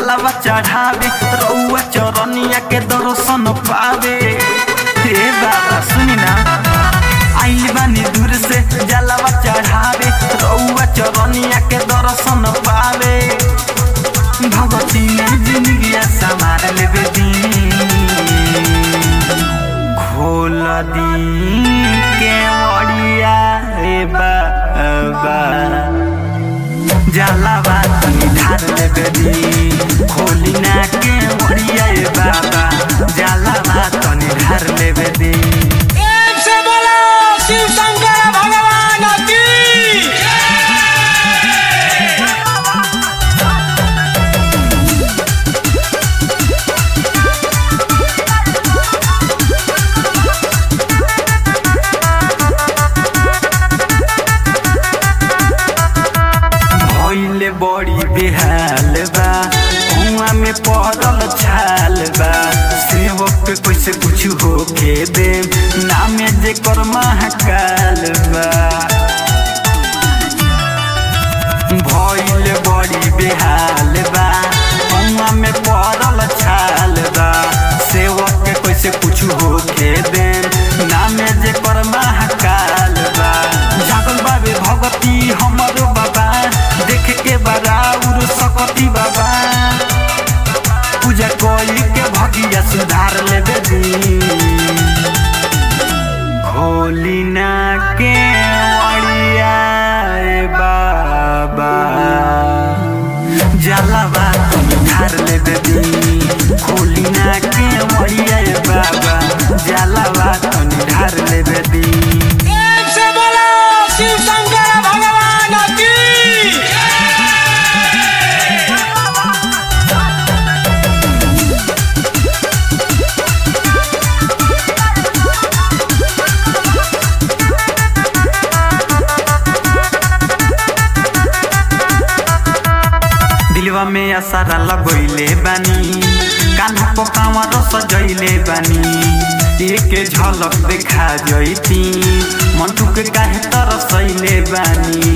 जलवा चढ़ावे रउआ चरनिया के दर्शन पावे हे बाबा सुनी ना आइल बानी दूर से जलवा चढ़ावे रउआ चरनिया के दर्शन पावे भगवती ने जिंदगिया संभाल लेवे दी खोल दी के ओड़िया रे बाबा जलवा तनी ढार लेवे दी खोली ना के ओड़िया रे बाबा जलवा तनी ढार लेवे दी प्रेम से बोलो शिव शंकर भगवान की भइले बड़ी बेहाल बा कुआं में पड़ल छाल बा सेवक पे कैसे कुछ होके दे नामे जे कर महाकाल बा भइले बड़ी बेहाल बा कुआं में पड़ल छाल बा सेवक पे कैसे कुछ होके दे नामे जे कर महाकाल बा जागल बाबे भगती हमरो बाबा देख के बराउर सकती बाबा पूजा कोई के भगिया सुधार लेबे दी होली ना के अड़िया रे बाबा जलवा तुम धार लेबे दी होली ना के अड़िया रे बाबा जलवा तुम धार लेबे दी प्रेम से बोलो शिव शंकर भगवान की दिलवा में असारा लगोइले बानी कान्हा को कांवर सजैले बानी एक झलक देखा जैती मंटू के काहे तरसैले बानी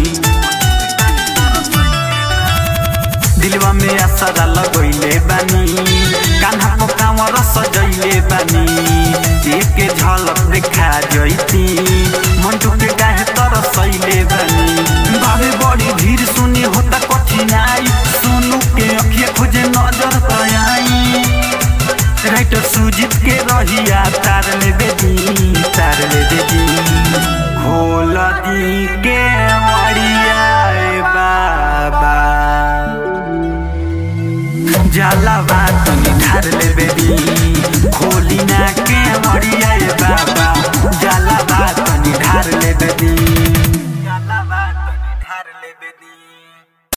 दिलवा में असारा लगोइले बानी कान्हा को कांवर सजैले बानी एक झलक देखा जैती मंटू के काहे तरसैले बानी बाबे बड़ी भीड़ सुनी होता कठिनाई सोनू के अखिया खोजे नजर तयाई राइटर सुजीत के रहिया तार ले बेदी तार ले बेदी खोल दी के मरिया रे बाबा जलवा तनी ढार ले बेदी